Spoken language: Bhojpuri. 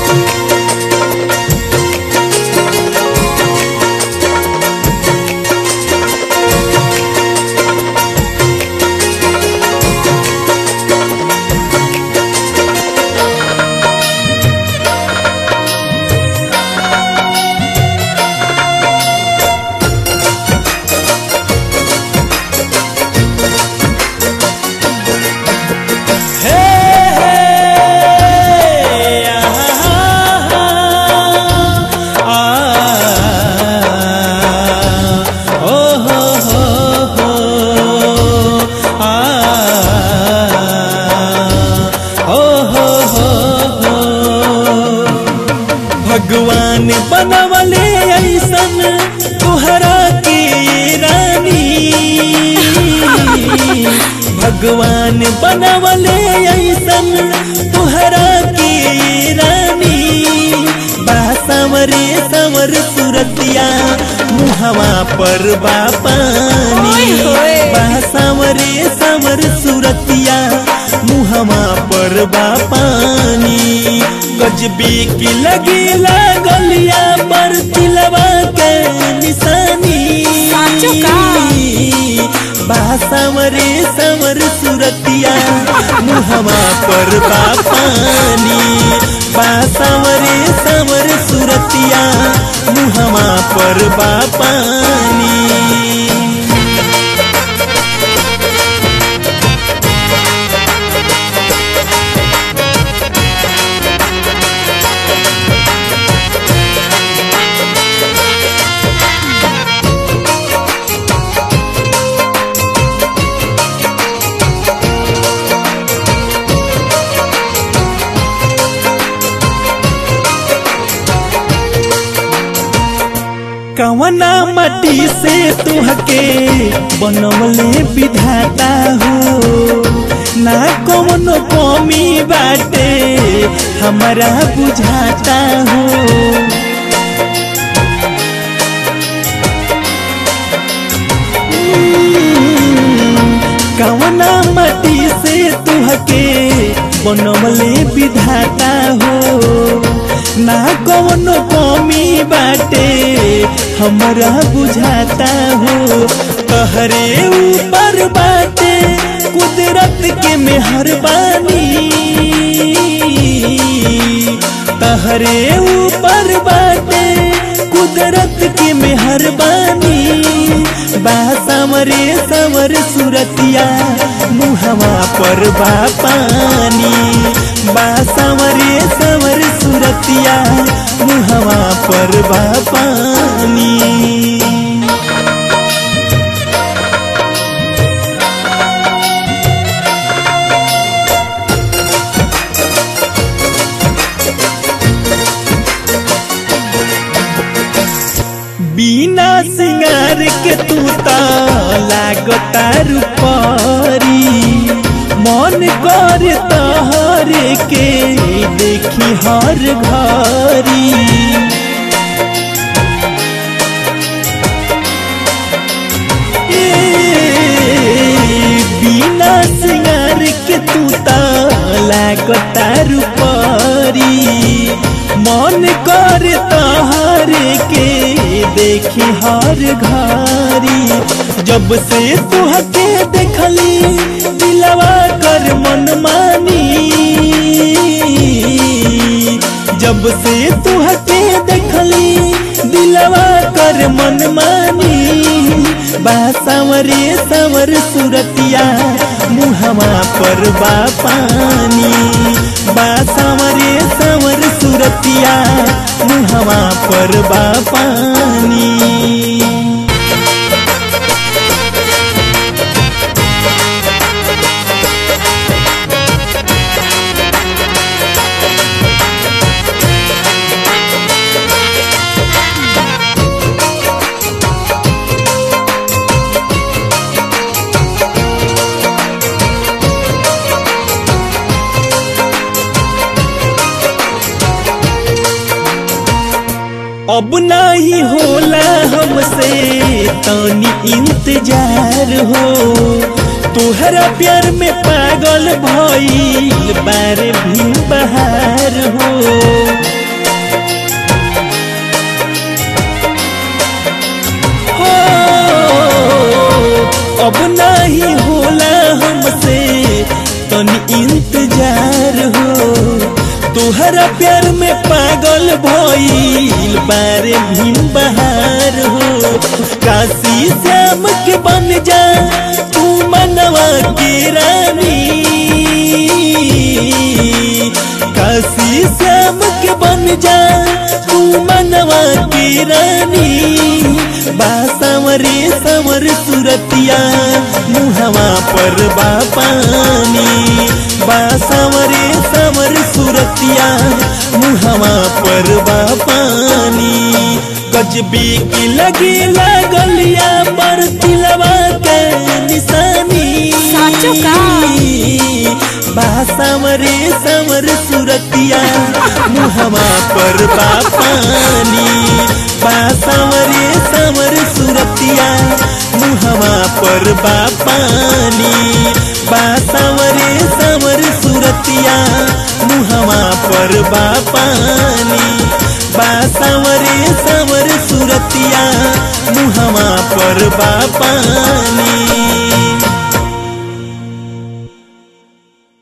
हे हे आहा आ ओ हो हो हो आ ओ हो हो हो भगवान बनवले ऐसन तुहरा के रानी भगवान बनवले ऐसन तुहरा के रानी बा संवरे संवर सुरतिया मुहवा पर बा पानी ओए होए। बा संवरे संवर सुरतिया मुहवा पर बा पानी गजबी की लगी लागलिया पर तिलवा के निशानी साचो का? बा संवरे संवर सुरतिया मुहवा पर बा पानी बा संवरे संवर सुरतिया मुहवा पर बा पानी कवना मट्टी से तुहके बनवले विधाता हो ना कौनो कमी बाटे हमारा बुझाता हो कवना मट्टी से तुहके बनवले विधाता हो ना कौनो कमी बाटे हमरा बुझाता हो तहरे ऊपर बाटे कुदरत के मेहरबानी तहरे ऊपर बाटे कुदरत के मेहरबानी बा समरे समर सुरतिया मुहवा पर बा पानी बा समरे समर सुरतिया मुहवा पर बा पानी बिना सिंगार के तू त लागता रूपरी मन कर तहरे के देखी हर घरी ए, बिना सिंगार के तू त लागता रूपरी मन कर तहरे के देखी हर घरी जब से तुहके देखली दिलवा कर मन मानी जब से तुहके देखली दिलवा कर मन मानी बा सांवरे सांवर सुरतिया मुहवा पर बा पानी बा सांवरे सांवर सुरतिया मुहवा पर बा पानी अब नहीं होला हमसे तनी इंतजार हो तोहरा प्यार में पागल भइल बारे भी बहार हो तुहरा प्यार में पागल भइल बारे भीम बहार हो काशी श्याम के बन जा तू मनवा के रानी काशी श्याम के बन जा तू मनवा के रानी बा संवरे संवर सुरतिया मुहवा पर बा पानी बा संवरे संवर सुरतिया मुहवा पर बा पानी गजबी की लगे लागलिया पर तिलवा के निशानी साचो का? बा संवरे संवर सुरतिया मुहवा पर बा पानी बा संवरे संवर सुरतिया मुहवा पर बा पानी बा संवरे संवर सुरतिया मुहवा पर बा पानी बा संवरे संवर सुरतिया मुहवा पर बा पानी